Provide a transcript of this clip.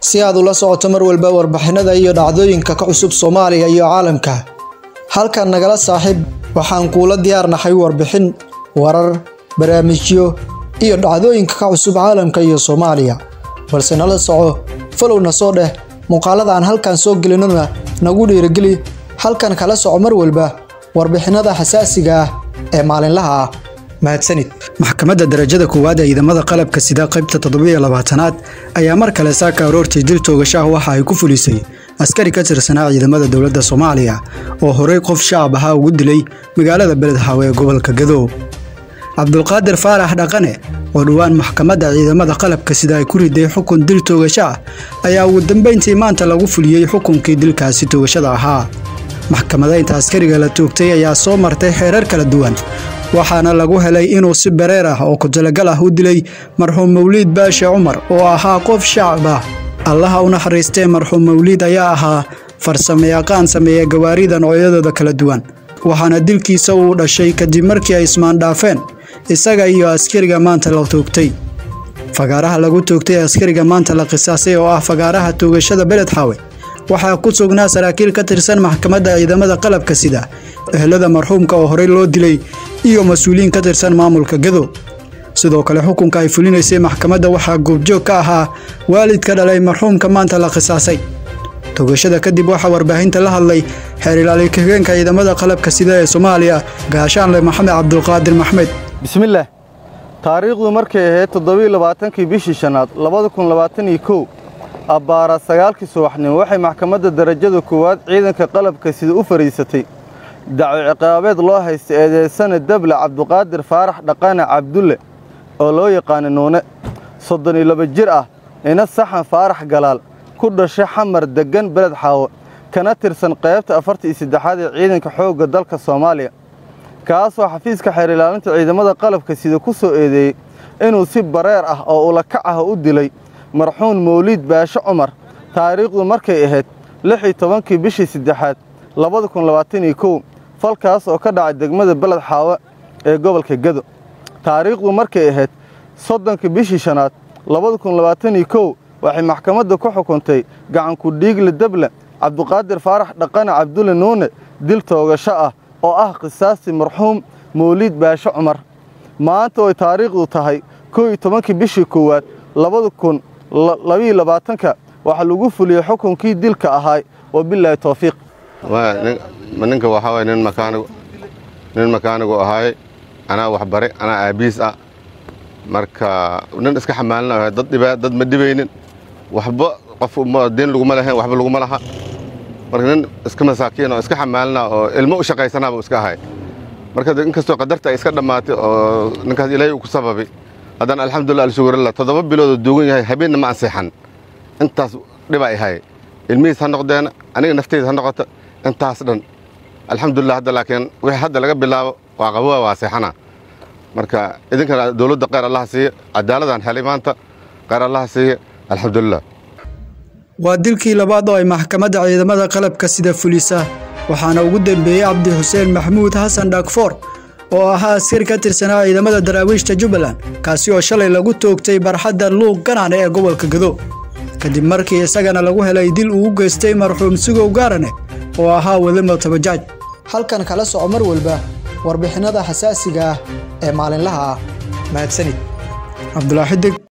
si aad ula socoto mar walba warbixinada iyo dhacdooyinka ka cusub Soomaaliya iyo caalamka. Halkan nagala saaxiib waxaan kuula diyaarnahay warbixin, warar, barnaamijyo iyo dhacdooyinka ka cusub caalamka iyo Soomaaliya. Balse nala soco, follow-na soo dheh muuqaalada aan halkan soo gelinona nagu dhiirigeli halkan kala soco mar walba warbixinada xasaasiga ah ee maalinlaha ah. mahadsanid maxkamadda darajada koowaad ee ciidamada qalabka sida qaybta toddobiyo labaatanaad ayaa mar kale saaka aroortii dil toogashaah waxa ay ku fulisay askari ka tirsanaa ciidamada dowladda soomaaliya oo horey qof shacab ahaa ugu dilay magaalada beledxaawe ee gobolka gadow cabdulqaadir faarax dhaqane oo dhowaan maxkamadda ciidamada qalabka sida ay ku riday xukun dil toogasho ah ayaa ugu dambeyntii maanta lagu fuliyey xukunkii dilkaasi toogashada ahaa maxkamadaynta askariga la toogtay ayaa soo martay xeerar kala duwan waxaana lagu helay inuu si bareer ah oo ku-talagal ah u dilay marxuum mawliid baashe cumar oo ahaa qof shacab ah allaha u naxariistee marxuum mawliid ayaa ahaa farsamayaqaan sameeya gawaarida noocyadooda kala duwan waxaana dilkiisa uu dhashay kadib markii ay ismaandhaafeen isaga iyo askariga maanta la toogtay fagaaraha lagu toogtay askariga maanta la qisaasay oo ah fagaaraha toogashada beledxaawe waxaa ku sugnaa saraakiil ka tirsan maxkamadda ciidamada qalabka sida ehelada marxuumka oo horey loo dilay iyo mas-uuliyiin ka tirsan maamulka gadow sidoo kale xukunka ay fulinaysay maxkamadda waxaa goobjoog ka ahaa waalidka dhalay marxuumka maanta la qisaasay toogashada kadib waxaa warbaahinta la hadlay xeer ilaali ka-higeenka ciidamada qalabka sida ee soomaaliya gaashaanle maxamed cabdulqaadir maxmed bismillaah taariikhdu markay ahayd toddobiiy labaatankii bishii shanaad labada kun labaatan iyo kow abbaara sagaalkii subaxnimo waxay maxkamadda darajada koowaad ciidanka qalabka sida u fadhiisatay dacwo ciqaabeed loo haysta eedeysana dable cabduqaadir faarax dhaqane cabdulle oo loo yaqaana nuune soddon iyo laba jir ah ina saxan faarax galaal ku dhashay xamar deggan beled xaawo kana tirsan qaybta afarta iyo saddexaad ee ciidanka xoogga dalka soomaaliya kaasoo xafiiska xeer ilaalinta ciidamada qalabka sida ku soo eedeeyey inuu si bareer ah oo ulakac ah u dilay marxuun mawliid baashe cumar taariikhdu markay ahayd lix iyo tobankii bishii saddexaad labada kun labaatan iyo kow falkaas oo ka dhacay degmada beled xaawe ee gobolka gado taariikhdu markay ahayd soddonkii bishii shanaad labada kun labaatan iyo kow waxay maxkamadda ku xukuntay gacanku dhiigle dable cabduqaadir faarax dhaqane cabdulle nuune dil toogasho ah oo ah qisaastii marxuum mawliid baashe cumar maanta oy taariikhdu tahay kow iyo tobankii bishii koowaad labada kun labiiyo labaatanka waxaa lagu fuliyey xukunkii dilka ahaay wa bilaahi towfiiq ninka waxaa waye nin makaanigu nin makaanigu ahaaye anaa waxbare anaa aabiis ah marka nin iska xamaalina dad dhibaa dad ma dhibaynin waxba qof diin laguma lahayn waxba laguma laha marka nin iska masaakiin oo iska xamaalina oo ilmo u shaqaysanaaba iska ahay marka inkastoo qadarta ay iska dhammaatay oo ninkaas ilaahay uu ku sababay haddana alxamdulillah alshugurallah toddoba biloodoo duugan yahay habeenna ma ansixan intaas dhiba ay hay ilmihiis ha noqdeena aniga nafteyda ha noqoto intaas dhan alxamdulillah hadda laakiin wixii hadda laga bilaabo waa qabowa waa seexana marka idinkana dowladda kheyr allaha siiya cadaaladaan helay maanta kheyr allaha siiya alxamdulilah waa dilkii labaad oo ay maxkamadda ciidamada qalabka sida fulisa waxaana ugu dambeeyey cabdi xuseen maxmuud xasan dhagfoor oo ahaa askari ka tirsanaa ciidamada daraawiishta jubbaland kaasi oo shalay lagu toogtay barxadda luuq ganaane ee gobolka gado kadib markii isagana lagu helay dil uu u geystay marxuum sugow gaarane oo ahaa wadamo tabajaaj halkan kala soco mar walba warbixinada xasaasiga ah ee maalinlaha ah mahadsanid cabdulaaxidig